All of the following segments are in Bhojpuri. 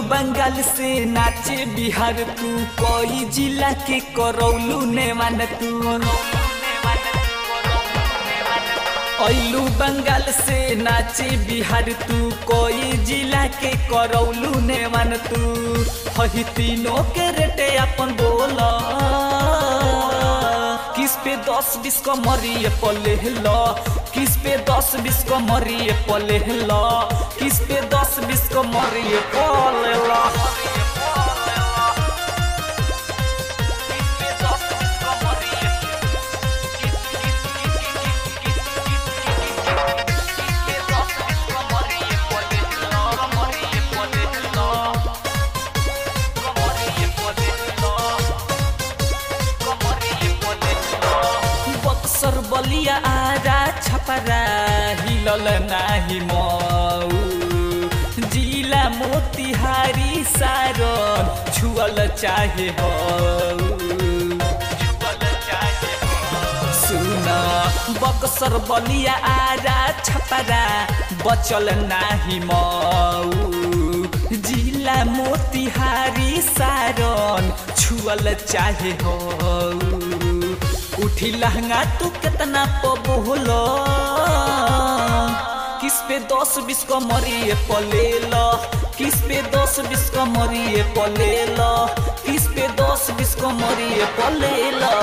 बंगाल से नाचे बिहार तू कोई जिला के करौलू ने मान तू ऐलू बंगाल से नाचे बिहार तू कोई जिला के करौलू ने मान तू हही तीनों के रेटे अपन बोला किस पे दस बीस को मरिए पले लो किस पे दस बीस को मरिए पले लो किस पे दस बीस को मरिए पले लो बक्सर बलिया आरा छपरा हिलल नाही मऊ जिला मोतिहारी सारन छुअल चाहे हो सुन बक्सर बलिया आरा छपरा बचल नाही मऊ जिला मोतिहारी सारन छुअल चाहे हो उठी लहंगा तू कितना पबोलो किस पे दस बीस को मरिए पले लो किस पे दस बीस को मरिए पले लो किस पे दस बीस को मरिए पले लो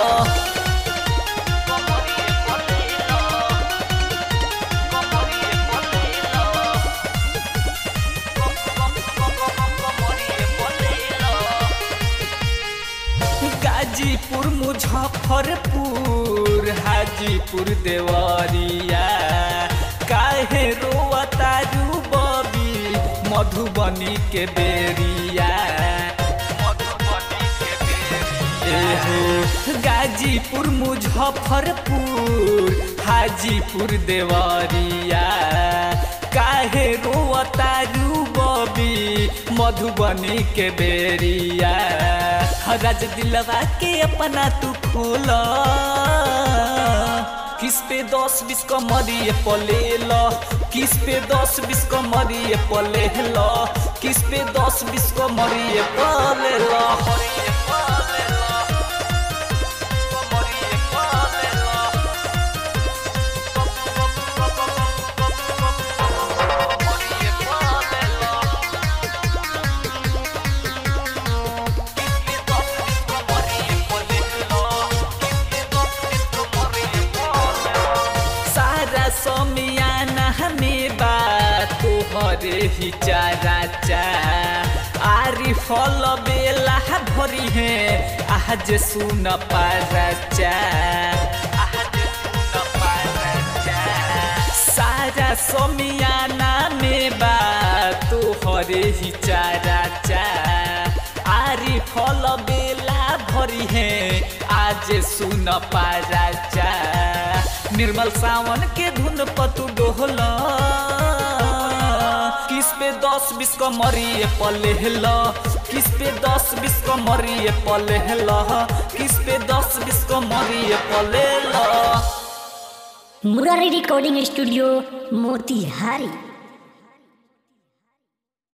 गाजीपुर मुजफ्फरपुर हाजीपुर देवरिया काहे रोआ तारू बबी मधुबनी के बेरिया एहो गाजीपुर मुजफ्फरपुर हाजीपुर देवरिया काहे रोआ तारू बबी मधुबनी के बेरिया राज दिलवा के अपना तू खोल किस पे दस बीस को मरिए पले लो किस पे दस बीस को मरिए पले लो किस पे दस बीस को मरिए पले लो सारा समियाना हमें बात तोहरे ही चारा चा आरी फल बेला भरी है आज सुन पारा चा सारा समियाना में बात तोहरे ही चारा चा आरी फल बेला भरी है आज सुन पारा चा निर्मल सावन के धुन पतु डोहल किस पे दस बीस को मरिए पले ल किस पे दस बीस को मरिए पले ल किस पे दस बीस को मरिए पले ल मुरारी रिकॉर्डिंग स्टूडियो मोतिहारी